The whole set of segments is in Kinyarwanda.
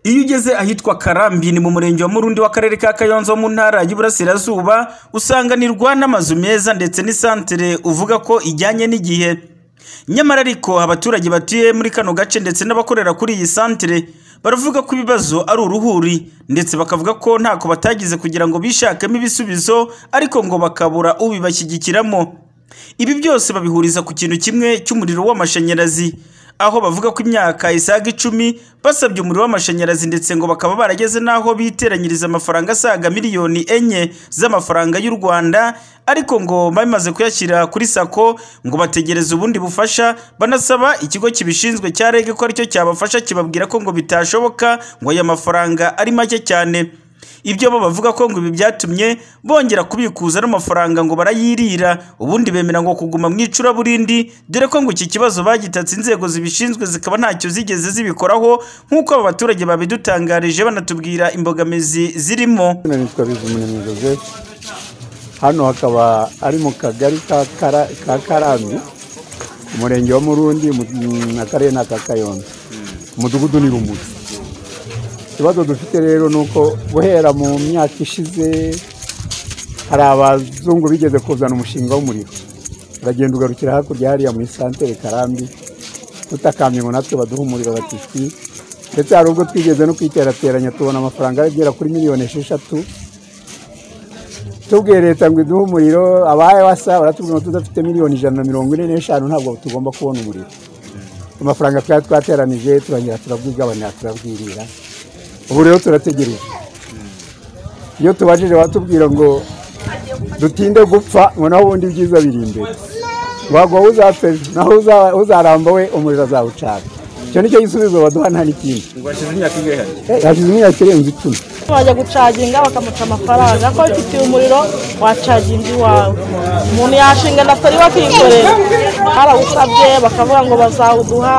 Iyo ugeze ahitwa Karambi ni mu murenge wa Murundi w'akarere ka Kayonza mu ntara y'Iburasirazuba, usanganirwa n'amazu meza ndetse n'isantere uvuga ko ijyanye n'igihe. Nyamara ariko abaturage batuye muri kano gace ndetse n'abakorera kuri iyi santere baravuga ko ibibazo ari uruhuri ndetse bakavuga ko ntako batagize kugira ngo bishakemo ibisubizo ariko ngo bakabura ubibashyigikiramo. Ibi byose babihuriza ku kintu kimwe cy'umuriro w'amashanyarazi, aho bavuga ko imyaka isaga icumi basabye umuriro w'amashanyarazi ndetse ngo bakaba barageze n'aho biteranyiriza amafaranga asaga miliyoni enye z'amafaranga y'u Rwanda, ariko ngo bamaze kuyashyira kuri SACCO ngo bategereze ubundi bufasha, banasaba ikigo kibishinzwe cya REG ko aricyo cyabafasha kibabwira ko ngo bitashoboka ngo aya mafaranga ari make cyane. Ibyo bo bavuga ko ngo ibi byatumye bongera kubikuza n'amafaranga ngo barayirira, ubundi bemera ngo kuguma mu icuraburindi, dore ko ngo iki kibazo bagitatse inzego zibishinzwe zikaba ntacyo zigeze zibikoraho, nk'uko aba baturage babidutangarije banatubwira imbogamizi zirimo. Izina nitwa Bizumuremyi Joseph hano hakaba ari mu kagari ka Kara- ka Karambi umurenge wa Murundi mu- mu- akarere ni aka Kayonza umudugudu ni Rumuri ikibazo dufite rero ni uko guhera mu myaka ishize hari abazungu bigeze kuzana umushinga w'umuriro uragenda ugarukira hakurya hariya muri santere Karambi utakambye ngo natwe baduhe umuriro batitwi ndetse hari ubwo twigeze no kwiterateranya tubona amafaranga agera kuri miliyoni esheshatu tubwiye leta ngo iduhe umuriro abaye wasa baratubwira ngo tudafite miliyoni ijana na mirongo ine n'eshanu ntabwo tugomba kubona umuriro amafaranga twari twateranije turongera turabwigabanya turabwirira ubu rero turategereje iyo tubajije batubwira ngo dutinde gupfa ngo naho ubundi ibyiza biri imbere ntabwo wowe uzapfe naho uza- uzaramba we umuriro azawucana icyo nicyo gisubizo baduha nta n'ikindi ngo hashize imyaka ingahe Eh, hashize imyaka irenze icumi wajya gucaginga bakamuca amafaranga ko wifitiye umuriro wacaginga iwawe umuntu yashinga daftari bakikorera barawusabye bakavuga ngo bazawuduha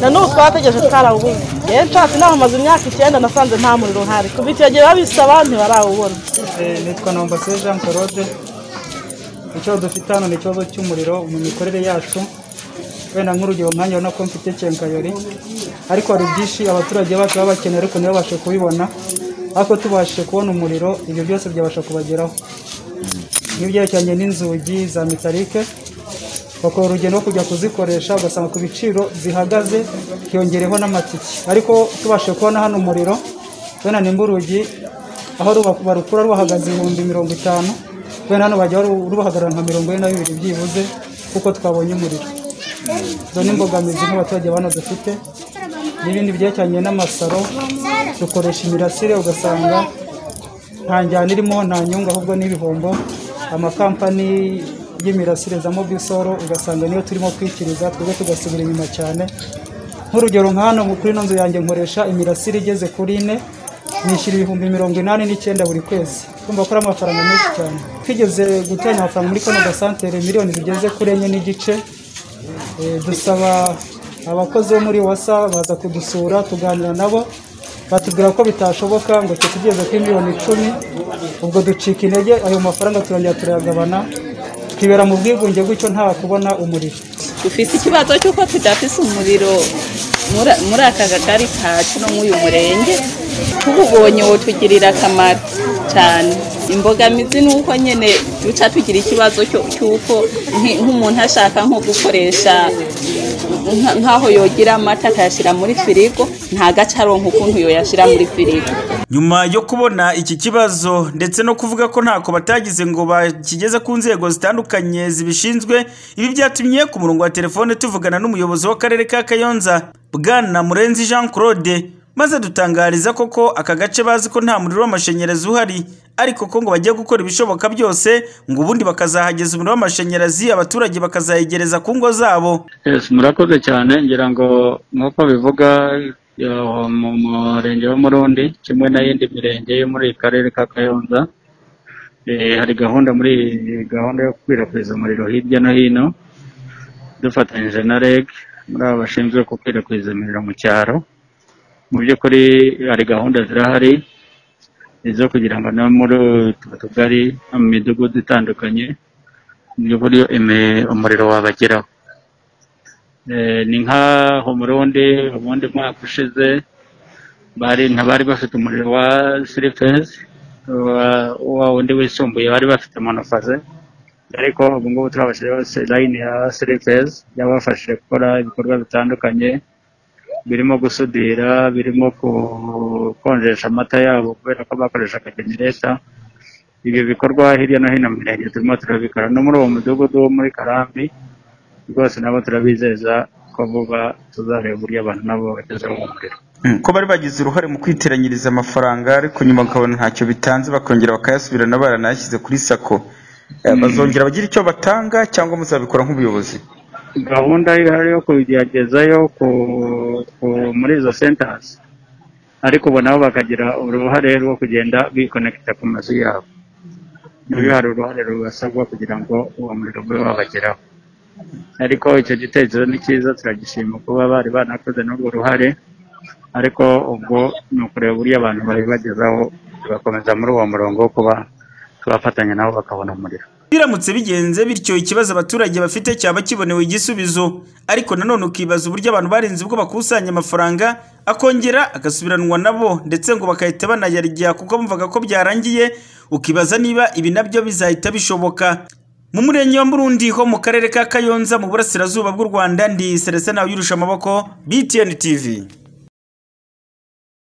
na n'ubu twarategereje twarawubuze rero nshatse inaha maze imyaka icyenda nasanze nta muriro uhari kuva icyo gihe babisaba ntibarawubona Eh, nitwa Nombase Jean Claude ikibazo dufite hano ni ikibazo cy'umuriro mu mikorere yacu wenda nk'urugero nkanjye urabona ko mfite kenkayori ariko hari byinshi abaturage bacu baba bakeneye ariko ntibabashe kubibona ariko tubashije kubona umuriro ibyo byose byabasha kubageraho n'ibyerekeranye n'inzugi za metalike bakora urugendo rwo kujya kuzikoresha ugasanga ku biciro zihagaze hiyongereho n'amatike ariko tubashije kubona hano umuriro wenda nimba urugi aho ruba- barukura rubahagaze ibihumbi mirongo itanu wenda hano bajya baru- rubahagarara nka mirongo ine na bibiri byibuze kuko twabonye umuriro izo ni imbogamizi nk'abaturage bano dufite n'ibindi byerekeranye n'amasaro dukoresha imirasire ugasanga nta njyana irimo nta nyungu ahubwo n'ibihombo amakampani y'imirasire za mobisoro ugasanga niyo turimo kwikiriza twebwe tugasubira inyuma cyane nk'urugero nka hano kuri ino nzu yanjye nkoresha imirasire igeze kuri ine nishyura ibihumbi mirongo inani n'icyenda buri kwezi kumva ko ari amafaranga menshi cyane twigeze guteranya amafaranga muri kano gasantere miliyoni zigeze kuri enye n'igice Eh, dusaba abakozi bo muri wasa baza kudusura tuganira nabo batubwira ko bitashoboka ngo tugeze kuri miliyoni icumi ubwo ducika intege ayo mafaranga turongera turayagabana twibera mu bwigunge gutyo nta kubona umuriro dufite ikibazo cy'uko tudafise umuriro muri- muri aka kagari kacu no muri uyu murenge tububonye wotugirira akamaro cyane imbogamizi ni uko nyine duca tugira ikibazo cyo- cy'uko nki- nk'umuntu ashaka nko gukoresha nka- nk'aho yogira amata akayashyira muri firigo ntagace aronka ukuntu yoyashyira muri firigo Nyuma yo kubona iki kibazo ndetse no kuvuga ko ntako batagize ngo bakigeze ku nzego zitandukanye zibishinzwe, ibi byatumye ku murongo wa telefone tuvugana n'umuyobozi w'akarere ka Kayonza, Bwana Murenzi Jean Claude, maze adutangariza koko aka gace bazi ko nta muriro w'amashanyarazi uhari, ariko ko ngo bagiye gukora ibishoboka byose ngo ubundi bakazahageza umuriro w'amashanyarazi abaturage bakazayegereza ku ngo zabo. Yes, murakoze cyane ngira ngo nk'uko bivuga eh, mu murenge wa Murundi kimwe n'iyindi mirenge yo muri karere ka Kayonza eh, hari gahunda muri gahunda yo gukwirakwiza umuriro hirya no hino dufatanyije na REG muri aba bashinzwe gukwirakwiza umuriro mu cyaro mu by'ukuri hari gahunda zirahari izo kugira ngo no muri utu tugari no mu midugudu itandukanye mu by'ukuri ime- umuriro wabageraho Eh, ni nka ho Murundi ubundi mwaka ushize bari ntibari bafite umuriro wa sirifezi wa wundi wisumbuye bari bafite monofaze ariko ubu ngubu turabashije bose layini ya sirifezi yabafashije gukora ibikorwa bitandukanye birimo gusudira birimo gukonjesha amata yabo kubera ko bakoresha akajenereta ibyo bikorwa hirya no hino mu mirenge turimo turabikora no muri uwo mudugudu wo muri karambi rwose nabo turabizeza ko vuba tuzareba uburyo abantu nabo bagezemo umuriro ko bari bagize uruhare mu kwiteranyiriza amafaranga ariko nyuma bakabona ntacyo bitanze bakongera bakayasubirana baranayashyize kuri sako Eh, bazongera bagira icyo batanga cyangwa muzabikora nk'ubuyobozi gahunda ihari yo kubigezayo ku- ku- muri izo sentazi ariko ubu nabo bakagira uruhare rwo kugenda bikonekita ku mazu yabo nibyo hari uruhare rubasabwa kugira ngo uwo muriro ube wabageraho ariko icyo gitekerezo ni cyiza turagishima kuba bari banakoze n'urwo ruhare ariko ubwo ni ukureba uburyo abantu babibagezaho tugakomeza muri uwo murongo wo kuba tubafatanya nabo bakabona umuriro biramutse bigenze bityo ikibazo abaturage bafite cyaba kibonewe igisubizo ariko nanone ukibaza uburyo abantu barenze ubwo bakusanya amafaranga akongera agasubiranwa nabo ndetse ngo bagahita banayarya kuko bumvaga ko byarangiye ukibaza niba ibi nabyo bizahita bishoboka mu murenge wa Murundi ho mu karere ka Kayonza mu burasirazuba bw'u Rwanda ndi Celestin Nawirusha amaboko BTN TV